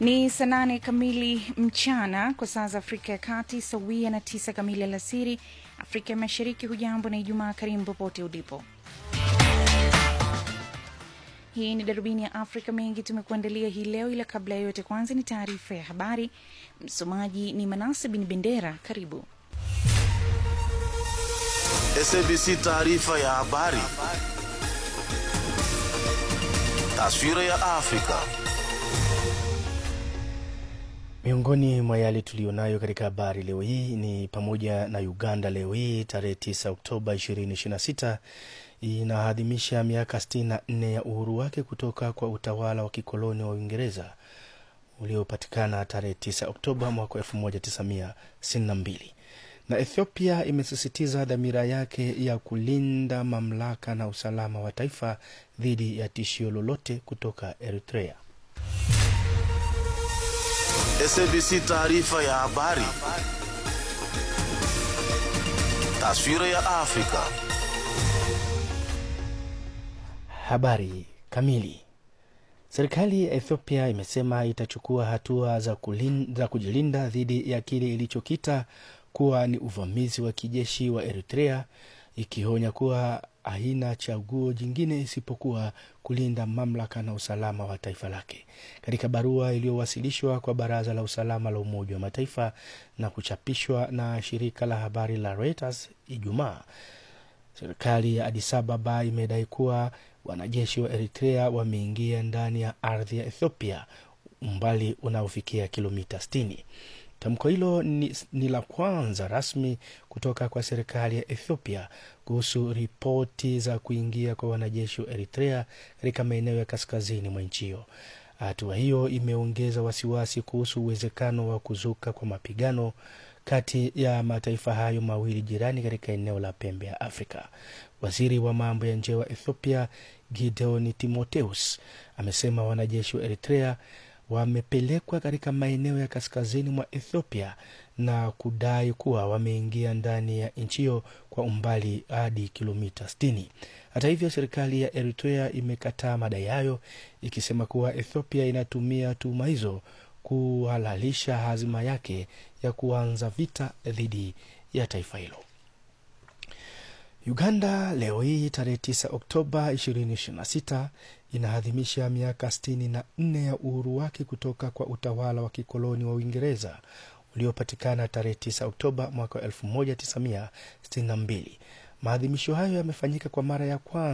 Ni saa nane kamili mchana kwa saa za Afrika ya Kati, sawia na tisa kamili alasiri Afrika ya Mashariki. Hujambo na Ijumaa karimu popote ulipo. Hii ni darubini ya Afrika. Mengi tumekuandalia hii leo, ila kabla ya yote, kwanza ni taarifa ya habari. Msomaji ni Manase Bin Bendera. Karibu. SABC taarifa ya habari. Taswira ya Afrika. Miongoni mwa yale tuliyonayo katika habari leo hii ni pamoja na Uganda leo hii tarehe 9 Oktoba 2026 inaadhimisha miaka 64 ya uhuru wake kutoka kwa utawala wa kikoloni wa Uingereza uliopatikana tarehe 9 Oktoba mwaka 1962 na Ethiopia imesisitiza dhamira yake ya kulinda mamlaka na usalama wa taifa dhidi ya tishio lolote kutoka Eritrea. SABC taarifa ya habari. Taswira ya Afrika. Habari kamili. Serikali ya Ethiopia imesema itachukua hatua za, kulin, za kujilinda dhidi ya kile ilichokita kuwa ni uvamizi wa kijeshi wa Eritrea, ikionya kuwa haina chaguo jingine isipokuwa kulinda mamlaka na usalama wa taifa lake. Katika barua iliyowasilishwa kwa Baraza la Usalama la Umoja wa Mataifa na kuchapishwa na shirika la habari la Reuters Ijumaa, serikali ya Addis Ababa imedai kuwa wanajeshi wa Eritrea wameingia ndani ya ardhi ya Ethiopia umbali unaofikia kilomita 60. Tamko hilo ni, ni la kwanza rasmi kutoka kwa serikali ya Ethiopia kuhusu ripoti za kuingia kwa wanajeshi wa Eritrea katika maeneo ya kaskazini mwa nchi hiyo. Hatua hiyo imeongeza wasiwasi kuhusu uwezekano wa kuzuka kwa mapigano kati ya mataifa hayo mawili jirani katika eneo la pembe ya Afrika. Waziri wa mambo ya nje wa Ethiopia Gideon Timotheus amesema wanajeshi wa Eritrea wamepelekwa katika maeneo ya kaskazini mwa Ethiopia na kudai kuwa wameingia ndani ya nchi hiyo kwa umbali hadi kilomita 60. Hata hivyo, serikali ya Eritrea imekataa madai hayo ikisema kuwa Ethiopia inatumia tuhuma hizo kuhalalisha hazima yake ya kuanza vita dhidi ya taifa hilo. Uganda leo hii tarehe 9 Oktoba 2026 inaadhimisha miaka 64 ya uhuru wake kutoka kwa utawala wa kikoloni wa Uingereza uliopatikana tarehe 9 Oktoba mwaka 1962. Maadhimisho hayo yamefanyika kwa mara ya kwanza